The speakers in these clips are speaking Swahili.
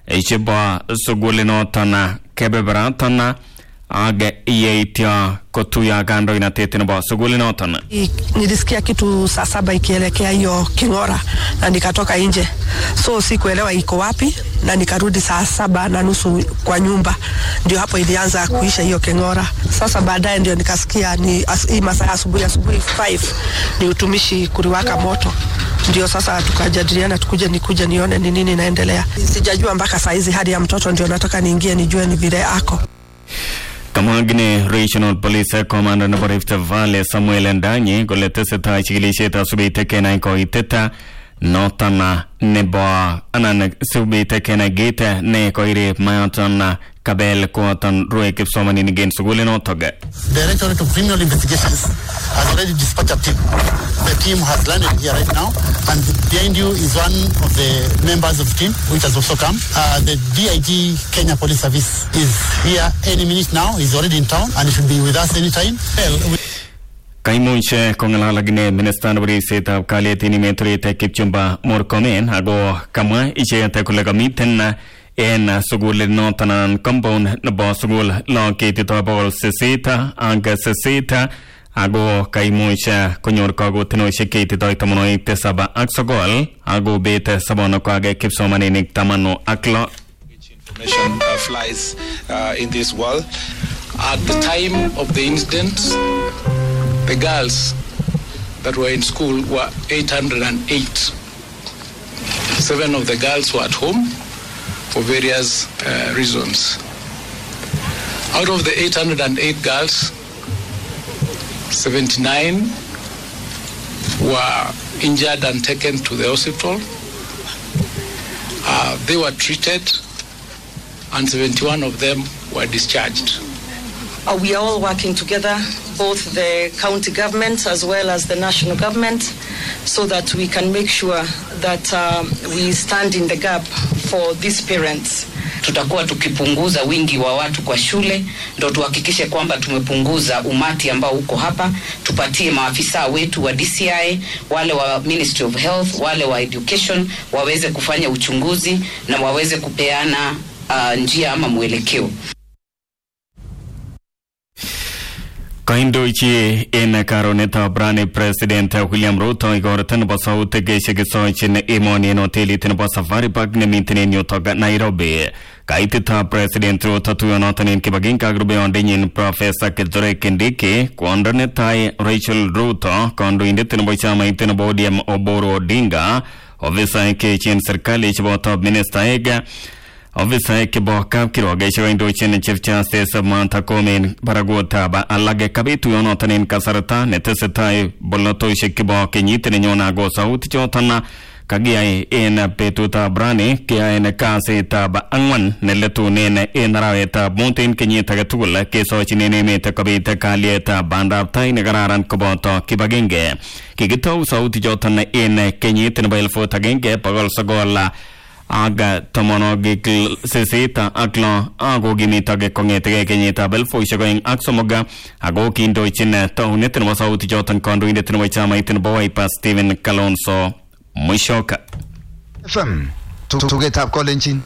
chebo sugulinoton kebeberatan ak yeityo kotuyo kandoinatet nebo sugulinoton I- nilisikia kitu saa saba ikielekea hiyo King'ora na nikatoka nje, so sikuelewa iko wapi, na nikarudi saa saba na nusu kwa nyumba, ndio hapo ilianza kuisha hiyo King'ora. Sasa baadaye ndio nikasikia ni as, hii masaa ya asubuhi asubuhi 5 ni utumishi kuliwaka moto, ndio sasa tukajadiliana tukuje nikuje nione ni nini inaendelea. Sijajua mpaka saa hizi hadi ya mtoto, ndio nataka niingie nijue ni vile ako kamwagine regional police commander nebo Rift Valley Samuel Ndanyi kole tesetai chikilisiet asubite kenai koitet noton nebo anan subite kenai kit ne koirib mayoton kabel koton rue kipsomaninik en sugulinotok Directorate of Criminal Investigations has already dispatched a team. The team has landed here right now, and behind you is one of the members of the team, which has also come. Uh, the DIG Kenya Police Service is here any minute now. He's already in town, and he should be with us anytime. Well, we kaimuch kong'alal akine minista nebo ribsetab kalyet en emet Kipchumba Murkomen ako kamwa icheket kole kamiten en sukulit noton anan compound nebo sukul lagok cheititoi bokol sisit ak sisit ako kaimuch konyor kakotinosiek cheititoi tamanwogik tisab ak sokol ako bet sobonukwak kipsomaninik tamanu ak lo information uh, flies uh, in this world. At the time of the incident, the girls that were in school were 808. Seven of the girls were at home for various uh, reasons. Out of the 808 girls, 79 were injured and taken to the hospital. Uh, they were treated, and 71 of them were discharged. Uh, we are all working together, both the county government as well as the national government, so that we can make sure that um, we stand in the gap for these parents. tutakuwa tukipunguza wingi wa watu kwa shule, ndo tuhakikishe kwamba tumepunguza umati ambao uko hapa. Tupatie maafisa wetu wa DCI, wale wa Ministry of Health, wale wa Education waweze kufanya uchunguzi na waweze kupeana uh, njia ama mwelekeo. Kaindochi en karonetab rani president William Ruto igorto nebo sautik chekisochin emoni en hotelit nebo Safari Park nemiten en yutok Nairobi. Kaititab president Ruto tuyonoton en kibagenge ak rubeiwondenyin Professor Kithure Kindiki, kwondo netai Rachel Ruto, kandoindet nebo chamait nebo ODM Oburu Odinga, ofisaek cheechen serikali cheboto ministaek ofisaek chebo kapkirwok chekoindochin chief justice Martha Koome en barakutab alak kabit tuyonoton en kasarta netesetai bolotosiek chebo kenyit nenyone ako sautik choton kakiyai en betutab rani keyaen kasitab ang'wan neletunen en arawetab mut en kenyit age tugul kesochinen emet kobit kalyetab bandab tai nekararan koboto kibagenge kikitou sautik choton en kenyit nebo elfut agenge bogol sogol ak tomonwogik sisit ak lo ako kimitok kong'etegei kenyitab elfusiek oeng ak somok ako kindochin taunet nebo sautik choton kandoindet nebo chamait nebo Wiper Stephen Kalonzo Musyoka FM tugetab kolenjin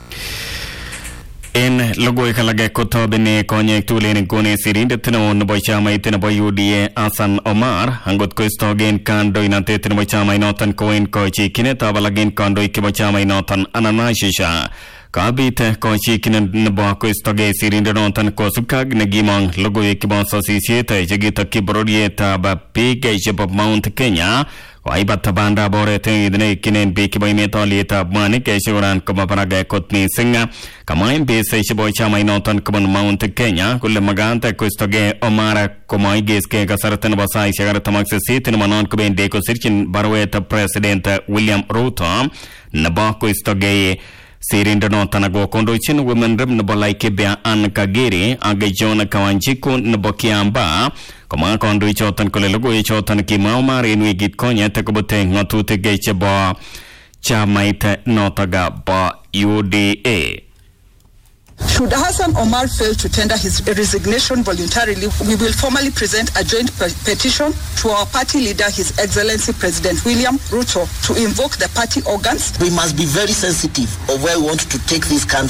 en logoiwek alak kotobeni konyek tugul en nguni sirindet neo nebo chamait nebo UDA Hassan Omar angot koistogen kandoinatet nebo chamainoton koen kochikyinetab alak en kandoik chebo chamainoton anan ashisha kabit kochikyinet nebo koistogei sirindenoton kosubkei ak nekimong logoiwek chebo sosisiet chekitokyi bororietab biik chebo Mount Kenya koaibata bandab oret neikinen biik chebo emet olietab mwanik chekoran kobo barak kot missing kamwa MPs chebo chamainoton kobun Mount Kenya kole makat koistogei Omar komoigeskei kasarta nebo saisiek artam ak sisit nemonon kobendi kosirchin baruet president William Ruto nebo koistogei sirindonoton ako kondochin women rep nebo Laikipia Ann Kagere ak John Kawanjiku nebo Kiambaa komwa kandoichoton kole logoiwechoton kimwa Omar en wikit konyet kobute ng'atutik chebo chamait notok bo UDA. Should Hassan Omar fail to tender his resignation voluntarily, we will formally present a joint pe- petition to our party leader, His Excellency President William Ruto, to invoke the party organs We must be very sensitive of where we want to take this country.